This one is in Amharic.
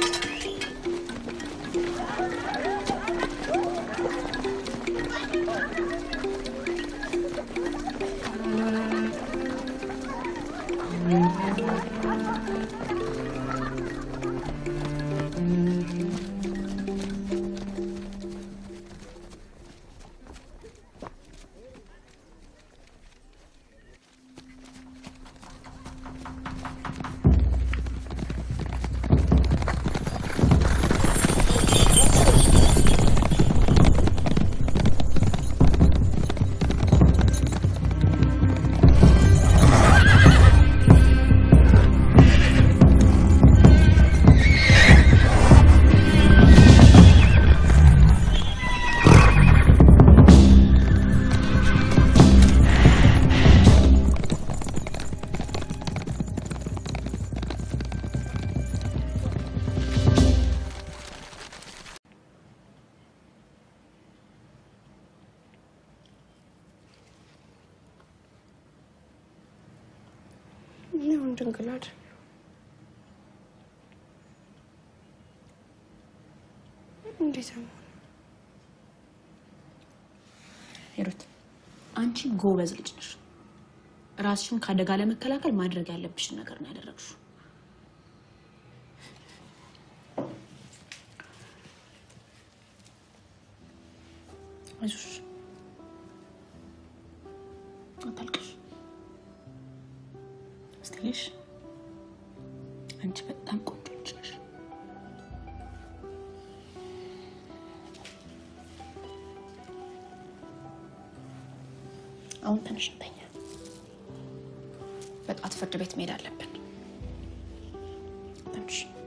ይሁን ድንግል አይደል? እንዴት ነው? ሂሩት አንቺ ጎበዝ ልጅ ነሽ። ራስሽን ከአደጋ ለመከላከል ማድረግ ያለብሽን ነገር ነው ያደረግሽው። አይዞሽ፣ አታልቅሽ። ስትልሽ አንቺ በጣም ቆንጆ ልጅ ነሽ። አሁን ትንሽ እንተኛ። በጠዋት ፍርድ ቤት መሄድ አለብን። ትንሽ